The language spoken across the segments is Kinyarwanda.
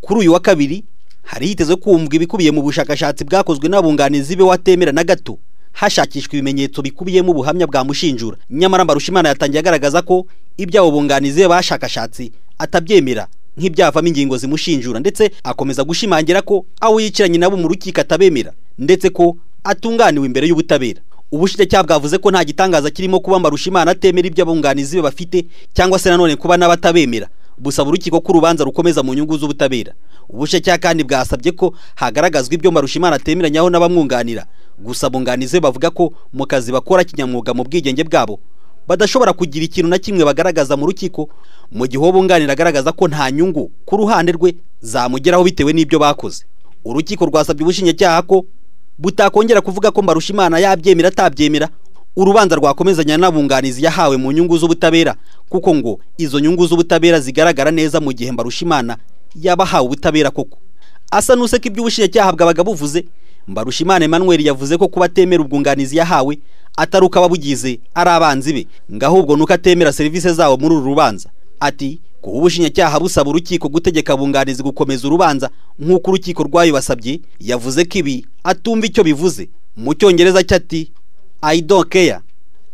kuri uyu wa kabiri hari hitezwe kumvwa ibikubiye mu bushakashatsi bwakozwe n'abunganizi be watemera na gato hashakishwa ibimenyetso bikubiyemo ubuhamya bwa mushinjura nyamara mbarushimana yatangiye agaragaza ko iby'abo bunganizi be bashakashatsi atabyemera nk'ibyavamo ingingo zimushinjura ndetse akomeza gushimangira ko abo yicaranye nabo mu rukiko atabemera ndetse ko atunganiwe imbere y'ubutabera ubushinjacyaha bwavuze ko nta gitangaza kirimo kuba mbarushimana atemera ibyo abunganizi be bafite cyangwa se nanone kuba n'abatabemera busaba urukiko ko urubanza rukomeza mu nyungu z'ubutabera ubushinjacyaha kandi bwasabye ko hagaragazwa ibyo mbarushimana atemeranyaho n'abamwunganira gusa abunganizi be bavuga ko mu kazi bakora kinyamwuga mu bwigenge bwabo badashobora kugira ikintu na kimwe bagaragaza mu rukiko mu gihe uwo bunganira agaragaza ko nta nyungu ku ruhande rwe zamugeraho bitewe n'ibyo bakoze urukiko rwasabye ubushinjacyaha ko butakongera kuvuga ko mbarushimana yabyemera atabyemera urubanza rwakomezanya n'abunganizi yahawe mu nyungu z'ubutabera kuko ngo izo nyungu z'ubutabera zigaragara neza mu gihe mbarushimana yaba ahawe ubutabera koko asa n'useka ibyo ubushinjacyaha bwabaga buvuze mbarushimana Emmanuel yavuze ko kuba atemera ubwunganizi yahawe atari uko ababugize ari abanzi be ngo ahubwo nuko atemera serivisi zabo muri uru rubanza ati kuba ubushinjacyaha busaba urukiko gutegeka abunganizi gukomeza urubanza nk'uko urukiko rwayibasabye yavuze ko ibi atumva icyo bivuze mu cyongereza cyati I don't care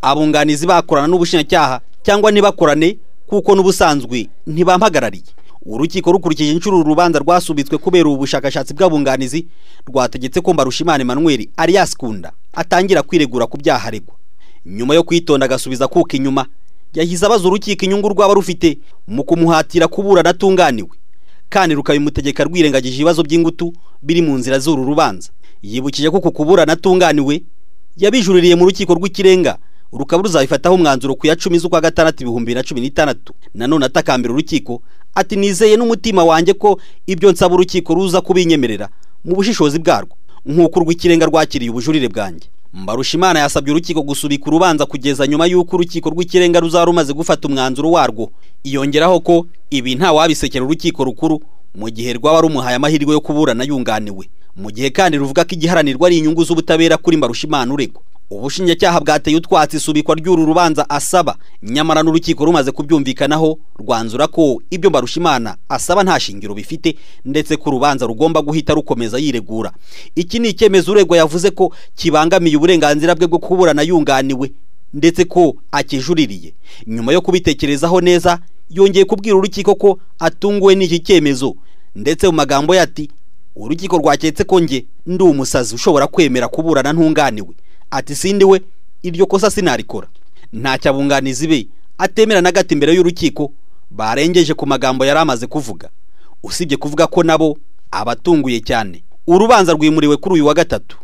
abunganizi bakorana n'ubushinjacyaha cyangwa ntibakorane kuko n'ubusanzwe ntibampagarariye urukiko rukurikije inshuro urubanza rwasubitswe kubera ubu bushakashatsi bw'abunganizi rwategetse ko Mbarushimana Emmanuel ari yaskunda atangira kwiregura ku byaha aregwa nyuma yo kwitonda agasubiza kuko inyuma yahise abaza urukiko inyungu rwaba rufite mu kumuhatira kuburana atunganiwe kandi rukabimutegeka rwirengagije ibibazo by'ingutu biri mu nzira z'uru rubanza yibukije ko ku kuburana atunganiwe yabijuririye mu rukiko rw'ikirenga rukaba ruzabifataho umwanzuro ku ya cumi z'ukwa gatandatu ibihumbi bibiri na cumi n'itandatu nanone atakambira urukiko ati nizeye n'umutima wanjye ko ibyo nsaba urukiko ruza kubinyemerera mu bushishozi bwarwo nk'uko urw'ikirenga rwakiriye ubujurire bwanjye mbarushimana yasabye urukiko gusubika urubanza kugeza nyuma y'uko urukiko rw'ikirenga ruzaba rumaze gufata umwanzuro warwo iyongeraho ko ibi ntawabisekera urukiko rukuru mu gihe rwaba rumuhaye amahirwe yo kuburana yunganiwe mu gihe kandi ruvuga ko igiharanirwa ari inyungu z'ubutabera kuri mbarushimana uregwa ubushinjacyaha bwateye utwatsi isubikwa ry'uru rubanza asaba nyamara n'urukiko rumaze kubyumvikanaho rwanzura ko ibyo mbarushimana asaba nta shingiro bifite ndetse ko urubanza rugomba guhita rukomeza yiregura iki ni icyemezo uregwa yavuze ko kibangamiye uburenganzira bwe bwo kuburana yunganiwe ndetse ko akijuririye nyuma yo kubitekerezaho neza yongeye kubwira urukiko ko atunguwe n'iki cyemezo ndetse mu magambo yati urukiko rwaketse ko njye ndi umusazi ushobora kwemera kuburana ntunganiwe ati sindi we iryo kosa sinarikora ntacyo abunganizi be atemera na gato imbere y'urukiko barengeje ku magambo yari amaze kuvuga usibye kuvuga ko nabo abatunguye cyane urubanza rwimuriwe kuri uyu wa gatatu